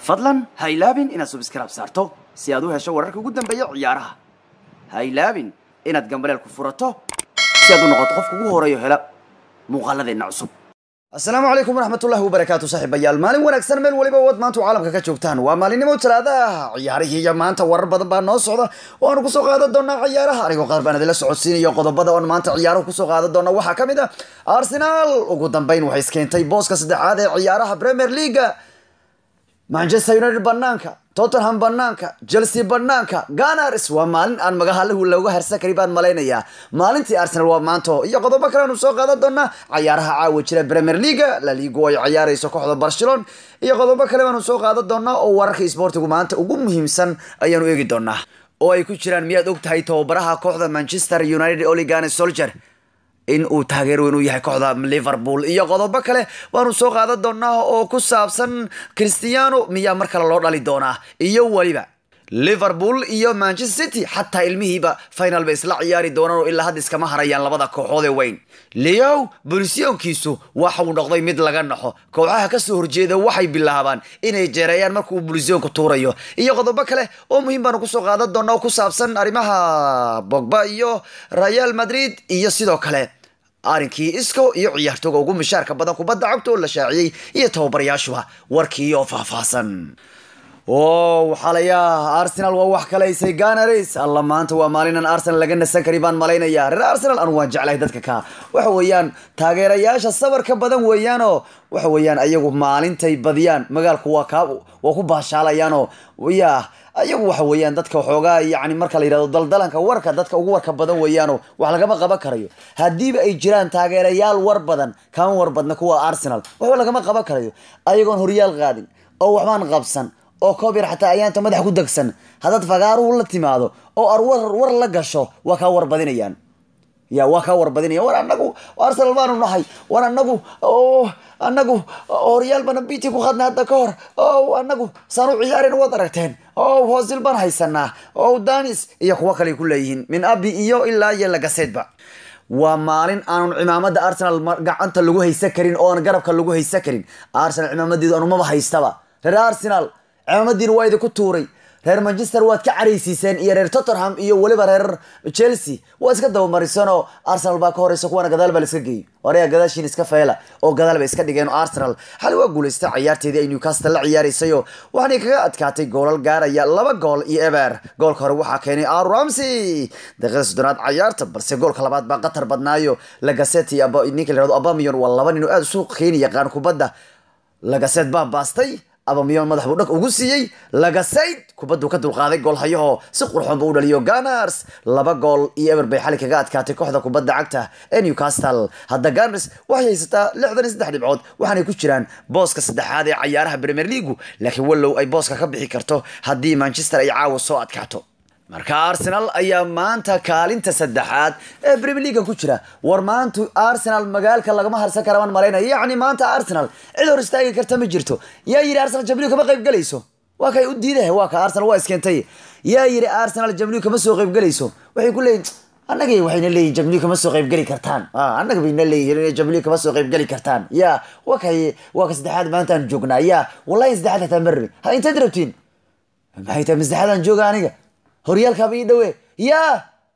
fadlan ha ilaabin inaad subskrab saarto si aad u hesho wararka ugu dambeeya ciyaaraha ha ilaabin inaad gambaleel ku furato si aad u noqoto qofka ugu horeeyo hela muuqaaladeenna cusub asalaamu calaykum waraxmatullahi wabarakaatu saaxiibayaal maalin wanaagsan meel waliba wad maanta caalamka ka joogtaan waa maalinimo talaadaah ciyaarihii iyo maanta warar badan baa noo socda oo aanu kusoo qaadan doonaa ciyaaraha anigoo qaar baan idinla socodsiinayo qodobada oon maanta ciyaaruhu kusoo qaadan doona waxaa ka mid ah arsenal ugu dambeyn waxay iskeentay booska saddexaad ee ciyaaraha premier leaga manchester united banaanka tottenham banaanka chelsea banaanka ganars waa maalin aan magahalahu looga harsan kari baan malaynayaa maalintii arsenal waa maanto iyo qodobo kale aanu soo qaadan doonaa cayaaraha caawa jira premier leaga la ligu ay ciyaarayso kooxda barcelona iyo qodobo kale baanu soo qaadan doonaa oo wararka sportigu maanta ugu muhiimsan ayaanu eegi doonaa oo ay ku jiraan miyaad og tahay tababaraha kooxda manchester united oligane solger in uu taageer weyn u yahay kooxda liverpool iyo qodobo kale waanu soo qaadan doonaa oo ku saabsan christiano miyaa mar kale loo dhali doonaa iyo weliba liverpool iyo manchester city xataa ilmihiiba final bay isla ciyaari doonaan oo ilaa hadda iskama harayaan labada kooxood ee weyn leow bolisyonkiisu waxa uu noqday mid laga naxo kooxaha kasoo horjeeda waxay bilaabaan inay jeereeyaan marka uu bolisyonka tuurayo iyo qodobo kale oo muhiim baanu kusoo qaadan doonaa oo ku saabsan arrimaha bogba iyo real madrid iyo sidoo kale arinkii isco iyo ciyaartooga ugu mishaarka badan kubadda cagta oo la shaaciyey iyo tababarayaashuba warkii oo faahfaahsan o waxaa layaa arsenal waa wax kalaysay ganaris alla maanta waa maalinan arsenal laga nasan kari baan malaynaya reer arsenal anu waan jeclahay dadka ka waxa weeyaan taageerayaasha sabarka badan weeyaanoo waxa weeyaan ayagu maalintay badiyaan magaalku waa ka waa ku baashaalayaanoo ya ayagu waxa weeyaan dadka waxoogaa yani marka la yidhahdo daldalanka warka dadka ugu warka badan weeyaano wax lagama qaban karayo haddiiba ay jiraan taageerayaal war badan kama war badna kuwa arsenal waxba lagama qaban karayo ayagoon horyaal qaadin oo waxbaan qabsan oo koob yar xataa ayaanta madax ku degsan haddaad fagaaruhu la timaado oo ar war war la gasho waa kaa warbadinayaan ya waa kaa warbadinaya war anagu arsenal baanu nahay war anagu o anagu horyaal bana biti ku khadnay hadda ka hor o anagu saan u ciyaaren waad aragteen o hoosil baan haysanaa o danis iyo kuwo kale ku leeyihiin min abi iyo ilaa iyo lagaseedba waa maalin aanun cimaamada arsenal gacanta lagu haysan karin oo aan garabka lagu haysan karin arsenal cimaamadeedu anumaba haystaba reer arsenal cimaamadiina waa idinku tuuray reer manchester waad ka caraysiiseen iyo reer tottenham iyo weliba reer chelsea waa iska dabamariseen oo arsenal baa ka horeysa kuwana gadaal baa la iska geeyey oreya gadaashiin iska feela oo gadaal bay iska dhigeen arsenal xali waa guulaystay ciyaarteedii ay newcastle la ciyaaraysayoo waxaanay kaga adkaatay goolal gaaraya laba gool iyo eber goolka hore waxaa keenay aaru ramsey daqiiqada soddonaad ciyaarta balse goolka labaad baa qatar badnaayo lagaset iyo ninka la yihahdo abamion waa laba nin oo aada suuq keeni yaqaan kubadda lagaset baa baastay abamiyon madax buu dhag ugu siiyey lagasayd kubaddu ka dulqaaday goolhayahoo si qurxoon ba u dhaliyo ganars laba gool iyo eber bay xali kaga adkaatay kooxda kubadda cagta ee newcastle hadda ganars waxay haysataa lixdan iyo saddex dhibcood waxaanay ku jiraan booska saddexaad ee cayaaraha premier leagu laakiin wallow ay booska ka bixi karto haddii manchester ay caawa soo adkaato marka arsenal ayaa maanta kaalinta saddexaad ee premier leaga ku jira war maanta arsenal magaalka lagama harsan kara baan malaynaya yacni maanta arsenal cid hor istaagi karta ma jirto yaa yidhi arsenal jamliu kama qayb gelayso waa kay u diidaha waa ka arsenal waa iskeentay yaa yidhi arsenal jamliu kama soo qayb gelayso waxay ku leeyihin annaga waxayna leeyihin jamliu kama soo qayb geli kartaan annaga bayna leeyihin jamliu kama soo qayb geli kartaan ya waa kay waa ka saddexaad maanta aan joognaa ya wallahi saddexaad hataa ma rabin ha intaad rabtiin maxay tahay masaddexaad aan jooga aniga horyaalkaaba ii dhawe yaa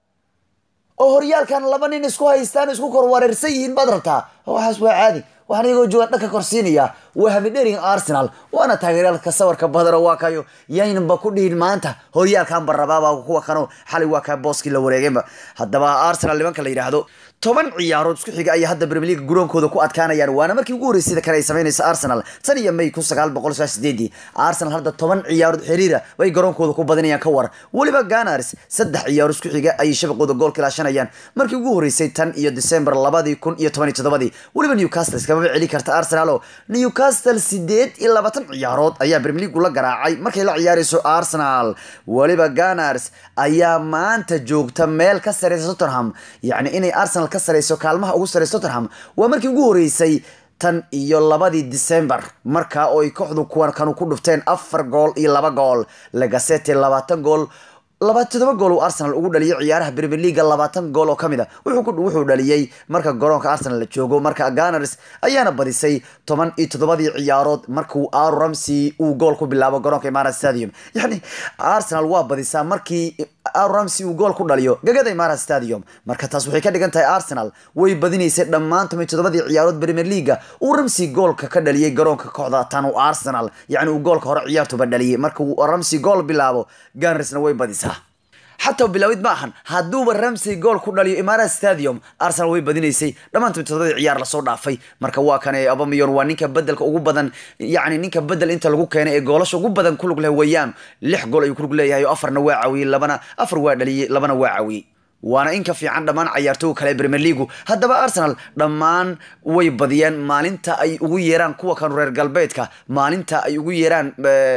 oo horyaalkan laba nin isku haystaan isku kor wareersan yihiin baad rabtaa waxaas waa caadi waxaan iyagoo joogaan dhanka korsiinaya waa hamidherin arsenal waana taageeryaalka sawarka badano waa kayo yaynanba ku dhihin maanta horyaalkan barabaaba kuwa kano xalay waa kaa booskii la wareegeenba haddaba arsenal nimanka la yidhaahdo toban ciyaarood isku xiga ayaa hadda premier league garoonkooda ku adkaanayaan waana markii ugu horreysay kale ay samaynaysa arsenal tan iyo may kun sagaal boqol sagaal sideedii arsenal hadda toban ciyaarood xiriira bay garoonkooda ku badanayaan ka war weliba ganars saddex ciyaaro isku xiga ayay shabaqooda goolka ilaashanayaan markii ugu horreysay tan iyo december labadii kun iyo toban iyo toddobadii weliba newcastle iskamaba celi karta arsenal oo newcastle sideed iyo labaatan ciyaarood ayaa premier league la garaacay markay la ciyaarayso arsenal weliba ganars ayaa maanta joogta meel ka sareysa tottenham yacni inay arsenal ka sareyso kaalmaha ugu sareysa tottenham waa markii ugu horeysay tan iyo labadii december markaa oo ay kooxdu kuwan kanu ku dhufteen afar gool iyo laba gool lagasete labaatan gool laba toddoba gool uu arsenal ugu dhaliyay ciyaaraha premier leaga labaatan gool oo ka mid a wuxuu dhaliyey marka garoonka arsenal la joogo marka ganars ayaana badisay toban iyo toddobadii ciyaarood markuu aaru ramsey uu gool ku bilaabo garoonka imarat stadium yani arsenal waa badisaa markii aaru ramsey uu gool ku dhaliyo gagada imarat stadium marka taas waxay ka dhigan tahay arsenal way badinaysay dhammaan toban iyo toddobadii ciyaarood premier leaga uu ramsey goolka ka dhaliyey garoonka kooxda tanu arsenal yacni uu goolka hore ciyaartuba dhaliyey marka uu ramsey gool bilaabo ganarsna way badisaa xataa bilaawid ma ahan hadduuba ramsey gool ku dhaliyo imarat stadium arsenal way badinaysay dhammaantood todobadii ciyaar lasoo dhaafay marka waa kan abamiyon waa ninka bedelka ugu badan yacni ninka bedel inta lagu keenay ee goolasha ugu badan kulug leh weeyaan lix gool ayuu kulug leeyahay oo afarna waa caawiyey labana afar waa dhaliyey labana waa caawiyey waana in ka fiican dhammaan cayaartooga kale ee premier leagu haddaba arsenal dhammaan way badiyeen maalinta ay ugu yeeraan kuwa kanu reer galbeedka maalinta ay ugu yeeraan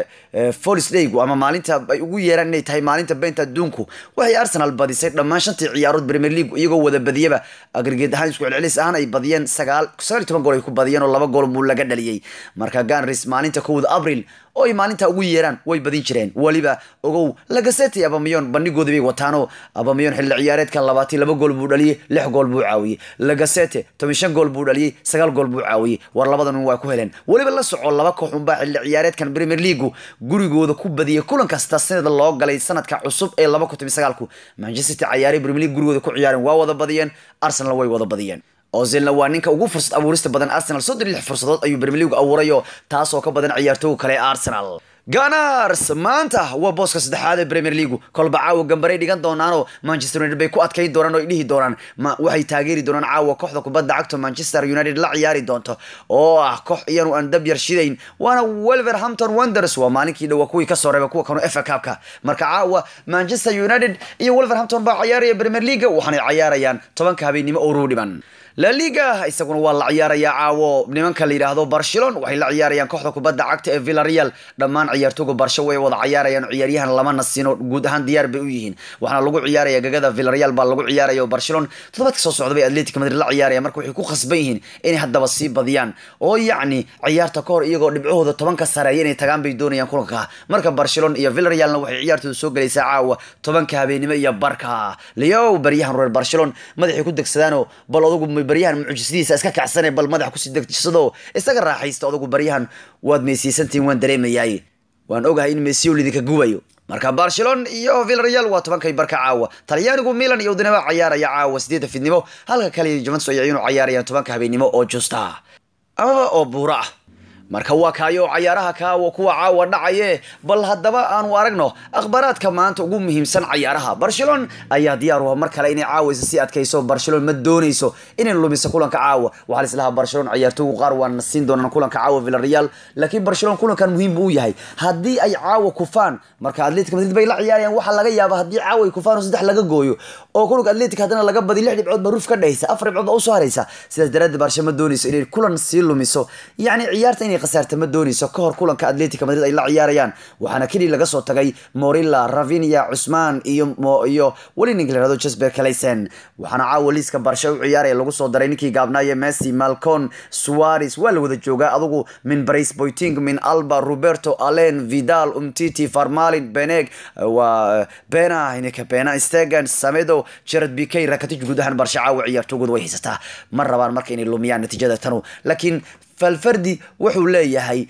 folis daygu ama maalinta ay ugu yeeraan inay tahay maalinta beenta adduunku waxay arsenal badisay dhammaan shantii ciyaarood premier leagu iyagoo wada badiyaba agrigeed ahaan isku celcelis ahaan ay badiyeen sagaal sagaal iyo toban gool ay ku badiyeen oo laba gool buu laga dhaliyey marka ganris maalinta kowda abril oo ay maalinta ugu yeeraan way badin jireen weliba ogow lagaseti abamiyon bandhigooda bay wataanoo abamiyon xilli ciyaareedkan labaatan laba gool buu dhaliyey lix gool buu caawiyey lagasete toban shan gool buu dhaliyey sagaal gool buu caawiyey war labadan waa ku heleen weliba la soco laba koox unbaa xilli ciyaareedkan premier leagu gurigooda ku badiyay kulan kasta sanada loo galay sanadka cusub ee laba kun toban sagaalku manchester city ciyaaray premier league gurigooda ku ciyaareen waa wada badiyeen arsenal way wada badiyeen ozilna waa ninka ugu fursad abuurista badan arsenal soddon lix fursadood ayuu premier league abuurayo taas oo ka badan ciyaartooga kale ee arsenal ganars maanta waa booska saddexaad ee premier leagu kolba caawa gambaray dhigan doonaanoo manchester united bay ku adkayn doonaan oo ay dhihi doonaan waxay taageeri doonaan caawa kooxda kubadda cagto manchester united la ciyaari doonto oo ah koox iyanu aan dab yar shidayn waana wolverhampton wonders waa maalinkii dhowa kuwii kasoo reeba kuwa kanu fa cupka marka caawa manchester united iyo wolverhampton baa ciyaaraya premier leaga waxaanay ciyaarayaan tobanka habeennimo oo ruu dhiban la liga isaguna waa la ciyaarayaa caawo nimanka la yidhaahdo barcelon waxay la ciyaarayaan kooxda kubadda cagta ee villareal dhammaan ciyaartooga barsho way wada ciyaarayaan ciyaaryahan lama nasino guud ahaan diyaar bay u yihiin waxaana lagu ciyaaraya gagada villareal baa lagu ciyaaraya barcelon toddobaadka soo socda bay atletic madrid la ciyaaraya marka waxay ku khasban yihiin inay haddaba sii badiyaan oo yacni ciyaarta ka hor iyagoo dhibcahooda tobanka sareeya inay tagaan bay doonayaan kulanka marka barcelon iyo villarealna waxay ciyaartooda soo gelaysaa caawa tobanka habeenimo iyo barka leow baryahan reer barcelon madaxay ku degsadaanoo bal odagu baryahan mucjisadiisa iska kacsane bal madax kusii degsado isaga raaxaysta odagu baryahan waad meysiysantihin waan dareemayaay waan ogahay in mesio lidinka gubayo marka barcelon iyo villareal waa tobankay barka caawa talyaanigu milan iyo udinaba ciyaaraya caawa sideedda fidnimo halka kale juventus ay iyanu ciyaarayaan tobanka habeenimo oo justa amaba oo buura ah marka waa kaayo cayaaraha kaawa kuwa caawa dhacaye bal haddaba aanu aragno akhbaaraadka maanta ugu muhiimsan cayaaraha barcelon ayaa diyaar uha mar kale inay caawaysa si adkayso barcelon ma doonayso inay lumiso kulanka caawa waxaa lislahaa barcelon ciyaartoogu qaar waa na siin doonaan kulanka caawa villareal laakiin barcelon kulankan muhiim buu u yahay haddii ay caawa kufaan marka atletic madrid bay la ciyaarayaan waxaa laga yaaba haddii caawa ay kufaan oo saddex laga gooyo oo kulanka atletic haddana laga badi lix dhibcood baa ruf ka dhehaysa afar dhibcood baa usoo haraysa sidaas daraaddeed barcelon ma doonayso inay kulan sii lumiso yacni ciyaarta inay khasaarta ma doonayso ka hor kulanka atletica madrid ay la ciyaarayaan waxaana keliya laga soo tagay morilla ravinia cusmaan iyo iyo weli ninka la yihahdo jasper calaysen waxaana caawa liiska barsha u ciyaaraya lagu soo daray ninkii gaabnaaye messi malcon suarez waa la wada joogaa adugu min brace boyting min alba roberto allen vidal umtiti farmalin beneg waa bena ininka bena stegan samedo jared bikay rakatij guud ahaan barsha caawa ciyaartoogooda way haysataa ma rabaan marka inay lumiyaan natiijada tanu laakiin falfardi wuxuu leeyahay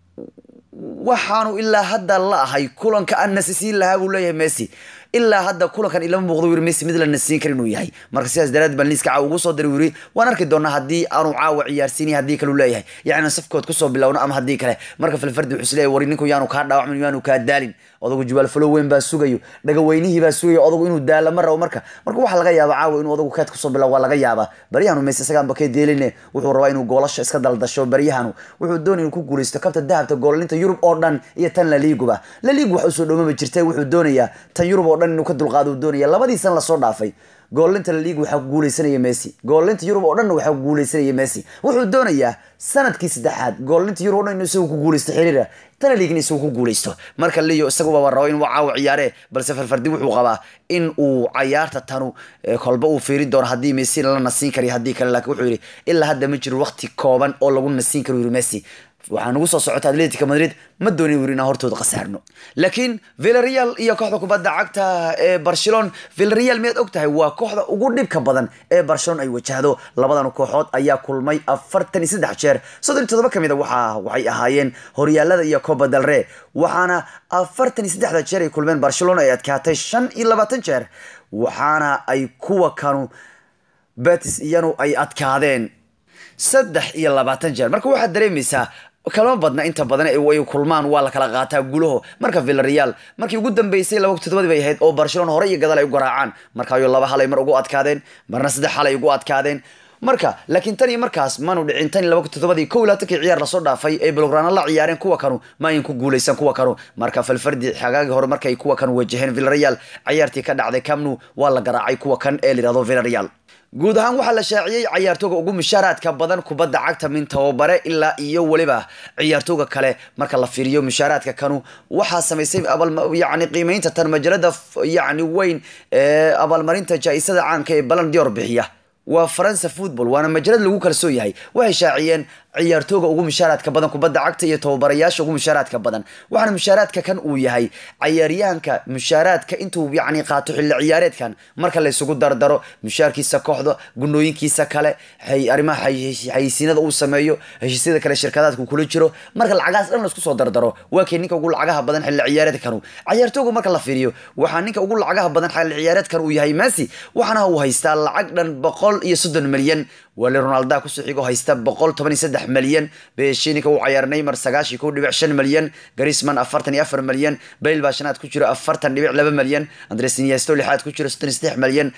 waxaanu ilaa hadda la ahay kulanka aan nasisiin lahaa buu leeyahay messi ilaa hadda kulankan ilama muuqdo wiri messi mid la nasiin kara inuu yahay marka sidaas daraad baan liiska caawa ugu soo diray wiri waan arki doonaa haddii aanu caawa ciyaarsiinay haddii kale u leeyahay yacni safkood kusoo bilowno ama haddii kale marka falfardi wuxuu isleeyahay wari ninku yaanu kaa dhaawacmin yaanu kaa daalin odagu jibaal falo weyn baa sugayo dhagaweynihii baa sugayo odagu inuu daala ma rabo marka marka waxaa laga yaaba caawa inuu odagu keed kusoo bilaw waa laga yaabaa baryahanu messi isagaanba kee deeline wuxuu rabaa inuu goolasha iska daldasho baryahanu wuxuu doonay inuu ku guuleysto kabta dahabta goolalinta yurub oo dhan iyo tan laliiguba laliigu wax usoo dhoomaba jirtay wuxuu doonayaa tan yurub oo dhan inuu ka dulqaado uu doonaya labadii san lasoo dhaafay goolinta laliigu waxaa ku guuleysanaya messi goolinta yurub oo dhanna waxaa ku guuleysanaya messi wuxuu doonayaa sanadkii saddexaad goolinta yurub o dhan inuu isagu ku guuleysto xiriira tana liigin isagu ku guuleysto marka liyo isaguba rabo inuu caawa ciyaare balse farfardi wuxuu qabaa in uu cayaarta tanu kolba uu fiirin doono haddii messi la nasiin kariyo haddii kale laakiin wuxuu yidhi ilaa hadda ma jiro waqti kooban oo lagu nasiin karo yiri messi waxaa nagu soo socota atletica madrid ma doonin wuri inaan hortooda khasaarno laakiin villareal iyo kooxda kubadda cagta ee barcelona villareal miyaad og tahay waa kooxda ugu dhibka badan ee barcelona ay wajahdo labadan kooxood ayaa kulmay afartan iyo saddex jeer soddon iyo toddoba ka mid a waxa waxay ahaayeen horyaalada iyo copa del rey waxaana afartan iyo saddexda jeer ay kulmeen barcelona ay adkaatay shan iyo labaatan jeer waxaana ay kuwa kanu betis iyanu ay adkaadeen saddex iyo labaatan jeer marka waxaad dareemaysaa kama badna inta badan ay kulmaan waa la kala qaataa gulaho marka villareal markii ugu dambeysay laba toddobadii bay ahayd oo barcelona hore iyo gadaal ay u garaacaan markaayo laba hal ay mar ugu adkaadeen marna saddex hal ay ugu adkaadeen marka laakiin tan iyo markaas maanu dhicin tan iyo laba toddobadii kow laatankii ciyaar lasoo dhaafay ay belgrano la ciyaareen kuwa kanu ma ayn ku guuleysan kuwa kanu marka falfardi xagaagii hore markay kuwa kan wajaheen villareal ciyaartii ka dhacday camnu waa la garaacay kuwa kan ee layihahdo villareal guud ahaan waxaa la shaaciyey cayaartooga ugu mushaaraadka badan kubadda cagta min tababare ilaa iyo weliba ciyaartooga kale marka la fiiriyo mushaaraadka kanu waxaa samaysay yani qiimeynta tan majalada yani weyn ee abaalmarinta jaa-isada caanka ee balan dior bixiya waa faransa football waana majalad lagu kalsoon yahay waxay shaaciyeen ciyaartooga ugu mushaaraadka badan kubadda cagta iyo tababarayaasha ugu mushaaraadka badan waxaana mushaaraadka kan uu yahay cayaaryahanka mushaaraadka intuu yani qaato xilli ciyaareedkan marka laysugu dardaro mushaarkiisa kooxda gunooyinkiisa kale arrimaha xayisiinada uu sameeyo heshiisyada kale shirkadaadku kula jiro marka lacagahaas dhan laisku soo dardaro waa kay ninka ugu lacagaha badan xilli ciyaareedkanu cayaartooga marka la fiiriyo waxaa ninka ugu lacagaha badan xilli ciyaareedkan uu yahay messi waxaana uu haystaa lacag dhan boqol iyo soddon milyan wali ronalda kusoo xigo haysta boqol toban iyo saddex milyan beshinika uu cayaar neymar sagaashii kow dhibic shan milyan garisman afartan iyo afar milyan bayl baa shanaad ku jiro afartan dhibic laba milyan andres iniesto lixaad ku jiro soddon iyo saddex milyan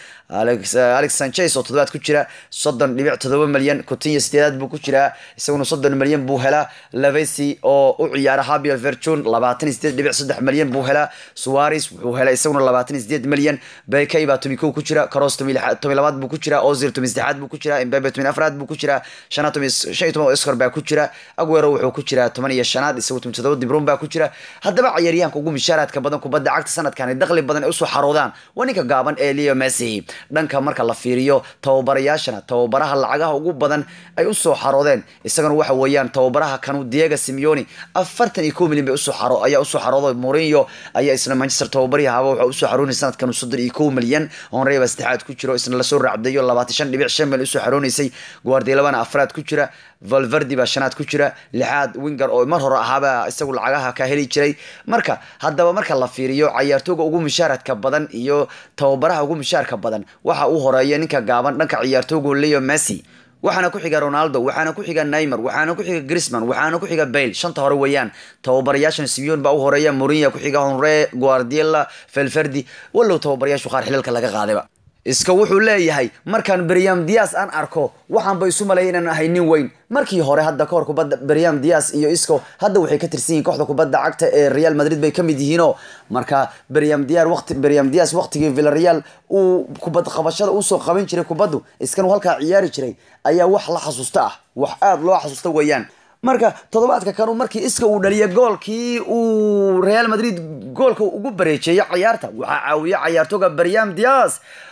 alex sanchez oo toddobaad ku jira soddon dhibic toddoba milyan coutinho sideedaad buu ku jiraa isaguna soddon milyan buu helaa lavesi oo u ciyaara habiel verchun labaatan iyo sideed dhibic saddex milyan buu helaa suares wuxuu helay isaguna labaatan iyo sideed milyan bekay baa tomi kow ku jira caros tomi labaad buu ku jira ozil tomi saddexaad buu ku jira imbabe tomi afraad buu ku jiraa shanaad tomi shan iyo toban oscar baa ku jira aguero wuxuu ku jiraa toban iyo shanaad isagu tomi toddoba dibron baa ku jira haddaba cayaaryahanka ugu mishaaraadka badan kubadda cagta sanadkan ay dakhli badan ay usoo xaroodaan waa ninka gaaban ee leo messi dhanka marka la fiiriyo tababarayaashana tababaraha lacagaha ugu badan ay usoo xaroodeen isagana waxa weeyaan tababaraha kanu diego simeoni afartan iyo kow milyan bay usoo xaro ayaa usoo xarooday mourinho ayaa isna manchester tababarihii haba waxa usoo xaroonay sanadkan soddon iyo kow milyan honrey baa saddexaad ku jiro isna lasoo raacdayo labaatan shan dhibic shan milyan usoo xaroonaysay guardiolabana afraad ku jira valverdi baa shanaad ku jira lixaad winger oo mar hore ahaaba isagu lacagaha ka heli jiray marka haddaba marka la fiiriyo cayaartooga ugu mushaaradka badan iyo tababaraha ugu mushaarka badan waxa uu horeeya ninka gaaban dhanka ciyaartoogu leo messi waxaana ku xiga ronaldo waxaana ku xiga neymer waxaana ku xiga grisman waxaana ku xiga bayle shanta hore weeyaan tababarayaashan simeon baa u horeeya mourinho ku xiga honre guardiola felferdi walow tababarayaashu qaar xililka laga qaadayba iska wuxuu leeyahay markaan beryam dias aan arko waxaanba isu malaya inaan ahay nin weyn markii hore hadda kahor kubadda beryam dias iyo isco hadda waxay ka tirsan yihiin kooxda kubadda cagta ee real madrid bay ka mid yihiinoo marka beryam diar waqti beryam dias waqtigii villareal uu kubad qabashada usoo qaban jiray kubaddu iskanu halkaa ciyaari jiray ayaa wax la xasuusta ah wax aada loo xasuusta weeyaan marka toddobaadka kanu markii iska uu dhaliyay goolkii uu real madrid goolka ugu bareejeeyay cayaarta waxaa caawiya cayaartooga beryam dias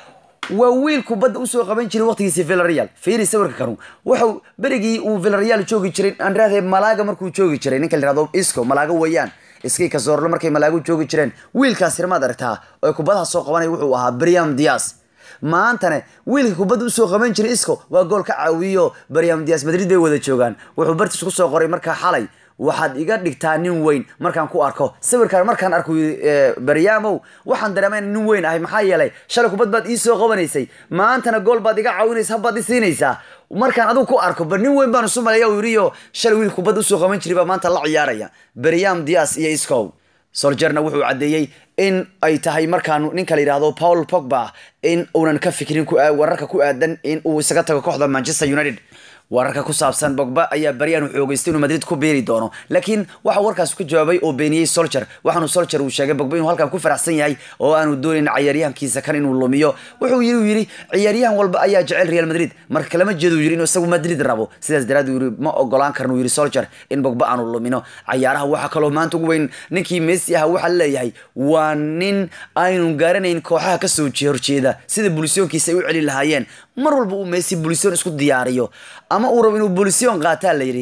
waa wiil kubadda usoo qaban jiray waqtigiisi villareal fiiri sawirka kanu wuxuu berigii uu villareal joogi jiray andrade malaga markuu joogi jiray ninka la yihahdo isco malaga weeyaan iskii kasoorlo markay malaagu joogi jireen wiilkaas irmaad aragtaa oo kubadaha soo qabanaya wuxuu ahaa briam dias maantana wiilka kubadda usoo qaban jiray isco waa gool ka caawiyo briam dias madrid bay wada joogaan wuxuu bartiis kusoo qoray markaa xalay waxaad iga dhigtaa nin weyn markaan ku arko sawirkaan markaan arko baryamow waxaan dareema nin weyn ahay maxaa yeelay shalay kubad baad ii soo qabanaysay maantana gool baad iga caawinaysa habbaad i siinaysaa markaan adigu ku arko ba nin weyn baan isu malaya uu yidhiyo shalay wiil kubad usoo qaban jiray baa maanta la ciyaaraya beryam dias iyo iscow soljerna wuxuu caddeeyey in ay tahay markaan ninka la yidhaahdo paul pogba in uunan ka fikrin wararka ku aadan in uu isaga tago kooxda manchester united wararka ku saabsan bogba ayaa baryaanu xoogeystay inuu madrid ku biiri doono laakiin waxa warkaas ku jawaabay oo beeniyey solcher waxaanu solcher uu sheegay bogba inuu halkan ku faraxsan yahay oo aanu doonayn cayaaryahankiisa kan inuu lumiyo wuxuu yiri uu yidhi ciyaaryahan walba ayaa jecel real madrid marka kalama jeedo uu yidhi inuu isagu madrid rabo sidaas daraad uu yidhi ma ogolaan karno uu yidhi solcher in bogba aanu lumino cayaaraha waxaa kaloo maanta ugu weyn ninkii messi aha waxaa leeyahay waa nin aynu garanayn kooxaha kasoo horjeeda sida bulisoonkiisa ay u celi lahaayeen mar walba uu messi bulisoon isku diyaariyo ama uu rabo inuu bulision qaataa la yidhi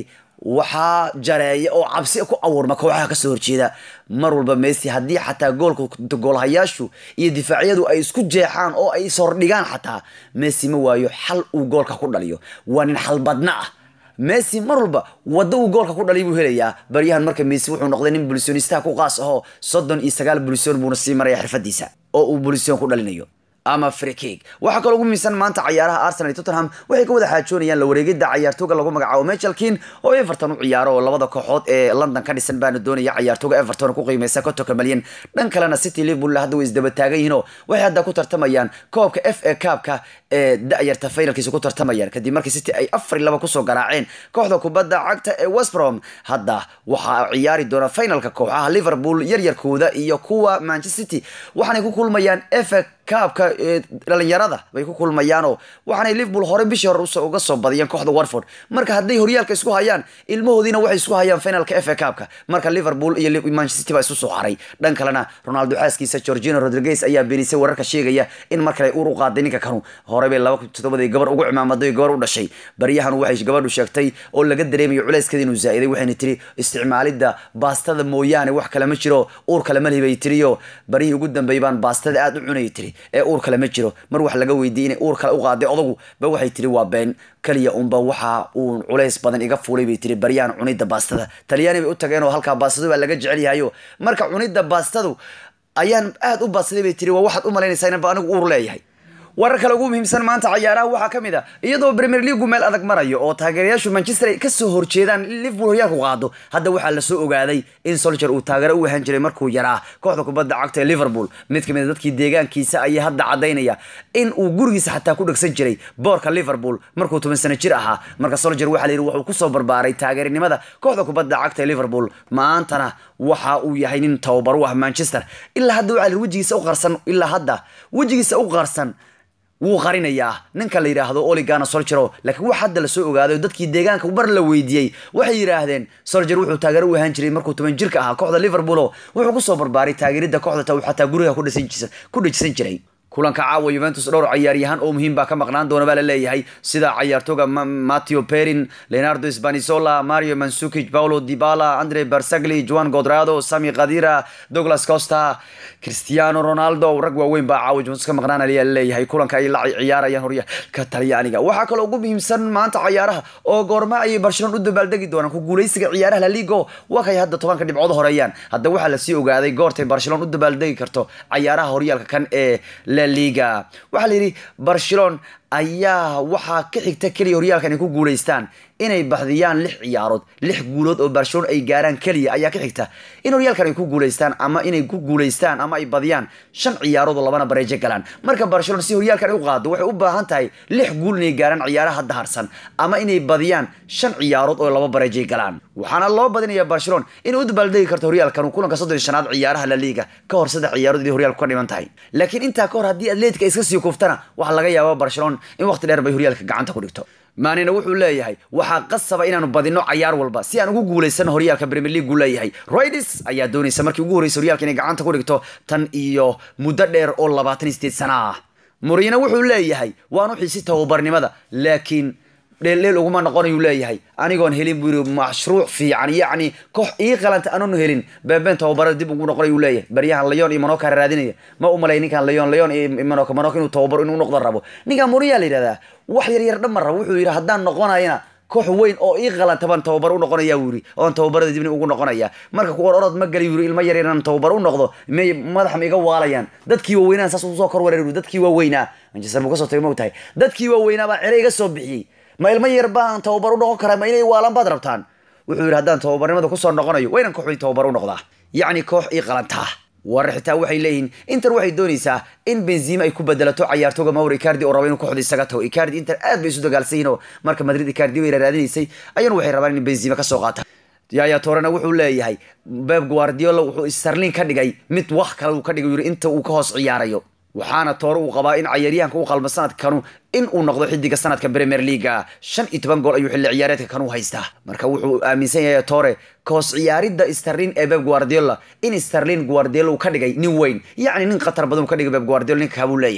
waxaa jareeya oo cabsi ku abuurma kooxaha kasoo horjeeda mar walba messi haddii xataa goolka goolhayaashu iyo difaacyadu ay isku jeexaan oo ay ishordhigaan xataa messi ma waayo xal uu goolka ku dhaliyo waa nin xalbadna ah messi mar walba waddo uu goolka ku dhaliy buu helayaa baryahan marka messi wuxuu noqday nin bulisonistaha ku qaas ahoo soddon iyo sagaal bulisoon buuna sii maraya xirfadiisa oo uu bulisoon ku dhalinayo ama frikig waxaa kaloo ugu miisan maanta cayaaraha arsenal iyo tottenham waxay ka wada xaajoonayaan la wareegida cayaartooga lagu magacaabo michelkin oo everton u ciyaaro oo labada kooxood ee london ka dhisan baana doonaya cayaartooga everton ku qiimeysa kontonka malyan dhan kalena city liverpool hadda way isdaba taagan yihiin oo waxay hadda ku tartamayaan koobka f a kaabka ee da-yarta finalkiisa ku tartamayaan kadib markii city ay afar iyo laba kusoo garaaceen kooxda kubadda cagta ee westbrom hadda waxaa ciyaari doona finalka kooxaha liverpool yaryarkooda iyo kuwa manchester city waxaanay ku kulmayaan f a kaabka dhalinyarada bay ku kulmayaanoo waxaanay liverpool hore bishii hore uga soo badiyeen kooxda watford marka hadday horyaalka isku hayaan ilmahoodiina waxay isku hayaan finalka f a kaabka marka liverpool iyo manchester city baa isu soo haray dhan kalena ronaldo xaaskiisa georgino rodriguez ayaa beenisay wararka sheegaya in mar kale uur u qaaday ninka kanu hore bay laba kun toddobadii gabar ugu cimaamaday gabar u dhashay baryahan waxay gabadhu sheegtay oo laga dareemayo culeyskeeda inuu zaa'iday waxayna tiri isticmaalidda baastada mooyaane wax kale ma jiro uur kale ma libay tiriyo baryihii ugu dambeeyay baan baastada aad u cunayay tiri ee uur kale ma jiro mar wax laga weydiiyey inay uur kale u qaaday odagu ba waxay tiri waa been kaliya unba waxa uu culays badan iga fuulay bay tiri baryaan cunidda baastada talyaani bay u tageen oo halkaa baastadu baa laga jecel yahayo marka cunidda baastadu ayaan aad u baadsaday bay tiri waa waxaad u malaynaysaa inanba anigu uur leeyahay warar kale ugu muhiimsan maanta cayaaraha waxaa ka mid a iyadoo premier leagu meel adag marayo oo taageerayaashu manchester ay kasoo horjeedaan liverpool horyaalku qaado hadda waxaa lasoo ogaaday in soldier uu taageero u ahaan jiray markuu yaraa kooxda kubadda cagta ee liverpool mid kamid a dadkii deegaankiisa ayaa hadda cadaynaya in uu gurigiisa xataa ku dhegsan jiray boorka liverpool markuu toban sano jir ahaa marka soldier waxaa la yidhi wuxuu kusoo barbaaray taageerinimada kooxda kubadda cagta ee liverpool maantana waxa uu yahay nin tababar u ah manchester ilaa hadda waxaa la yidhi wejigiisa u qarsan ilaa hadda wejigiisa u qarsan wuu qarinayaa ninka la yidhaahdo oligana solgero laakiin wax hadda lasoo ogaaday dadkii deegaanka bar la weydiiyey waxay yidhaahdeen solger wuxuu taageero u ahaan jiray markuu toban jirka ahaa kooxda liverpool wuxuu kusoo barbaaray taageeridda kooxda ta uu xataa guriga ku dhajisan jiray kulanka caawa yuventus dhowr cayaaryahaan oo muhiim baa ka maqnaan doona baa la leeyahay sida cayaartooga matteo perin leonardo spanisola mario mansukic paulo dibala andre barsagli juan godrado sami kadira douglas costa cristiano ronaldo rag waaweyn baa caawa juventus ka maqnaan ayaa laleeyahay kulanka ay la ciyaarayaan horyaalka talyaaniga waxaa kaloo ugu muhiimsan maanta cayaaraha oo goorma ayay barcelona u dabaaldegi doonaan ku guuleysiga ciyaaraha la ligo waa kay hadda tobanka dhibcood horeeyaan hadda waxaa lasii ogaaday goortay barcelona u dabaaldegi karto cayaaraha horyaalka kan ee liga waxaa la yidhi barcelon ayaa waxaa ka xigta keliya horyaalkan ay ku guulaystaan inay baxdiyaan lix ciyaarood lix guulood oo barcelona ay gaaraan keliya ayaa ka xigta in horyaalkan ay ku guulaystaan ama inay ku guulaystaan ama ay badiyaan shan ciyaarood oo labana bareejo galaan marka barcelona si horyaalkan ay u qaado waxay u baahan tahay lix guul inay gaaraan ciyaaraha hadda harsan ama inay badiyaan shan ciyaarood oo laba bareejay galaan waxaana loo badinaya barcelona inay u dabaaldegi karto horyaalkan kulanka soddon shanaad ciyaaraha la liga ka hor saddex ciyaarood inay horyaalku ka dhiman tahay laakiin intaa ka hor haddii atletica iska sii kuftana waxaa laga yaaba barcelona in waqti dheer bay horyaalka gacanta ku dhigto maanina wuxuu leeyahay waxaa qasaba inaanu badino cayaar walba si aan ugu guulaysano horyaalka premier league uu leeyahay roids ayaa doonaysa markii ugu horreysay horyaalka inay gacanta ku dhigto tan iyo muddo dheer oo labaatan iyo sideed sana ah murino wuxuu leeyahay waan u xiisi tababarnimada laakiin dheeldheel uguma noqonayuu leeyahay anigoon helin buu yiri mashruuc fiican yacni koox ii qalanta anoonu helin beeben tababarada dib ugu noqonayuu leeyahay baryahan leon iyo manoka raadinaya ma u malay ninkan leon leon iyo manoka manoka inuu tababaro inuu noqdo rabo ninkan muriyaa la yidhahdaa wax yar yar dhamma rabo wuxuu yidhi haddaan noqonayana koox weyn oo ii qalanta baan tababar u noqonaya buu yidhi oon tababarada dibni ugu noqonaya marka kuwa orod ma gali yiri ilmo yar yaraan tababar u noqdo may madax ma iga waalayaan dadkii waaweynaan saas usoo kor wareer dadkii waaweynaa manchester buu kasoo tagay ma ogtahay dadkii waaweynaa baa cere iga soo bixiyey ma ilmo yar baan tababar u noqon karaa ma inay waalan baad rabtaan wuxuu yidhi haddaan tababarnimada kusoo noqonayo waynan koox weyn tababar u noqdaa yacni koox ii qalantaa warar xitaa waxay leeyihiin inter waxay doonaysaa in benzima ay ku bedelato cayaartooga mauro icardi oo raba inuu kooxda isaga tago icardi inter aad bay isu dagaalsan yihin oo marka madrid icardi bay raadinaysay ayana waxay rabaan in benzima kasoo qaata yaya torena wuxuu leeyahay beb guardiola wuxuu starlin ka dhigay mid wax kale uu ka dhigay yiri inta uu ka hoos ciyaarayo waxaana toore uu qabaa in cayaaryahanka u qalma sanadkanu in uu noqdo xidiga sanadka premier leaga shan iyo toban gool ayuu xilli ciyaareedka kanu haystaa marka wuxuu aaminsan yahay tore kahoos ciyaaridda starlin ee beb guardiola in starlin guardiola uu ka dhigay nin weyn yacni nin khatar badan uu ka dhigay beb guardiola ninka kabuu leeyahay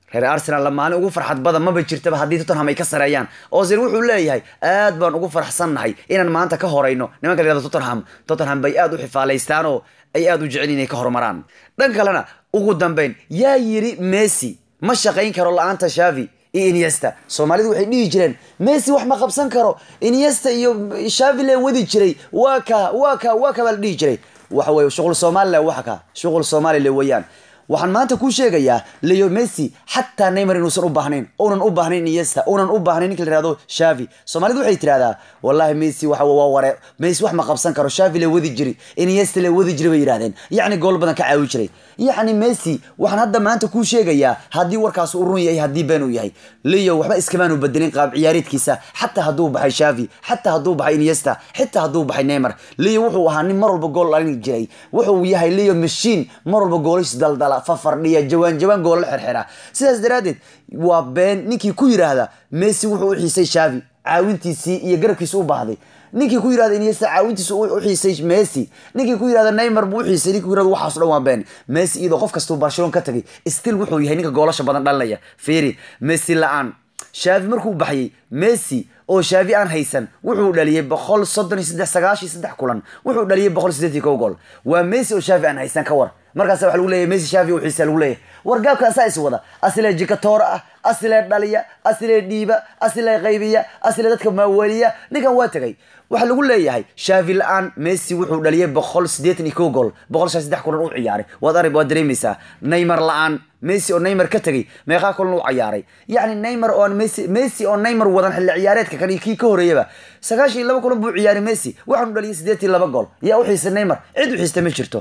reer arsenal la maalin ugu farxad badan maba jirtaba haddii tottenham ay ka sareeyaan ozil wuxuu leeyahay aad baan ugu faraxsannahay inaan maanta ka horayno nimanka la yihahdo tottenham tottenham bay aad u xifaalaystaan oo ay aad u jecel inay ka horumaraan dhan kalena ugu dambeyn yaa yiri messi ma shaqayn karo la-aanta shavi iyo iniesta soomaalidu waxay dhihi jireen messi wax ma qabsan karo iniesta iyo shavi lee wadi jiray waa ka waa ka waa ka baa la dhihi jiray waxa weye shuqul somalilan waxa ka shuqul somalilan weeyaan waxaan maanta kuu sheegayaa leo messi xataa neymar inuusan u baahnayn uunan u baahnayn iniesta uunan u baahnayn ninka la yihahdo shavi soomaalidu waxay tirahdaa wallahi messi waxa waa ware messi wax ma qabsan karo shavi la wadi jiri iniesta la wadi jiri bay yidhahdeen yacni gool badan ka caawi jiray yacni messi waxaan hadda maanta kuu sheegayaa haddii warkaas uu run yahay haddii been uu yahay leo waxba iskamaanu bedelin qaab ciyaareedkiisa xataa hadduu baxay shavi xataa hadduu baxay iniesta xitaa hadduu baxay neymar leo wuxuu ahaa nin mar walba gool dhalin jiray wuxuu yahay leo mashiin mar walba goolish daldala fafardhiya jawaan jawaan goola xirxira sidaas daraaddeed waa been ninkii ku yidhaahda messi wuxuu u xiisay shavi caawintiisii iyo garabkiisa u baahday ninkii ku yirahda iniesta caawintiisa u xiisay messi ninkii ku yirahda neymar buu u xiisay ninkii ku yirahda waxaas dhan waa been messi iyadoo qof kastuu barcelona ka tagay still wuxuu yahay ninka goolasha badan dhalinaya fiiri messi la-aan shavi markuu baxayay messi oo shaavi aan haysan wuxuu dhaliyay boqol soddon iyo saddex sagaashiyo saddex kulan wuxuu dhaliyay boqol sideed iyo kow gool waa messi oo shaavi aan haysan ka war markaasa waxa lagu leeyahay messi shaavi oo xiisa lagu leeyahay war gaabka asaa is wada asilee jikatoora ah asilee dhaliya asilee dhiiba asilee qaybiya asilee dadka maaweliya ninkan waa tegay waxaa lagu leeyahay shaavi la-aan messi wuxuu dhaliyay boqol sideetan iyo kow gool boqol shan saddex kulan u ciyaaray waad arib waad dareemaysaa neymar la-aan messi oo neymar ka tegay meeqaa kulan u ciyaaray yacni neymar oo messi messi oo neymar wadan xilli ciyaareedka kan iyo kii ka horeeyaba sagaashan iyo laba kulan buu ciyaaray messi waxaanu dhaliyay sideetan iyo laba gool yaa u xiisay neymar cid u xiista ma jirto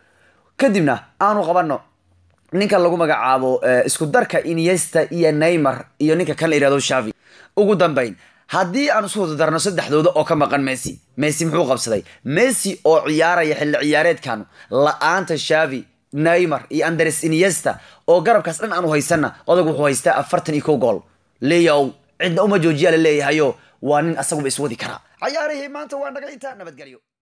kadibna aanu qabano ninkan lagu magacaabo isku darka iniesta iyo neymar iyo ninka kan la yihahdo shavi ugu dambeyn haddii aan isu wada darno saddexdooda oo ka maqan messi messi muxuu qabsaday messi oo ciyaaraya xilli ciyaareedkan la-aanta shavi neymar iyo andres iniesta oo garabkaas dhan aanu haysanna odag wuxuu haystaa afartan iyo kow gool leyow cidna uma joojiyaa la leeyahayo waa nin asaguba iswadi karaa cayaarihii maanta waa naga intaa nabadgelyo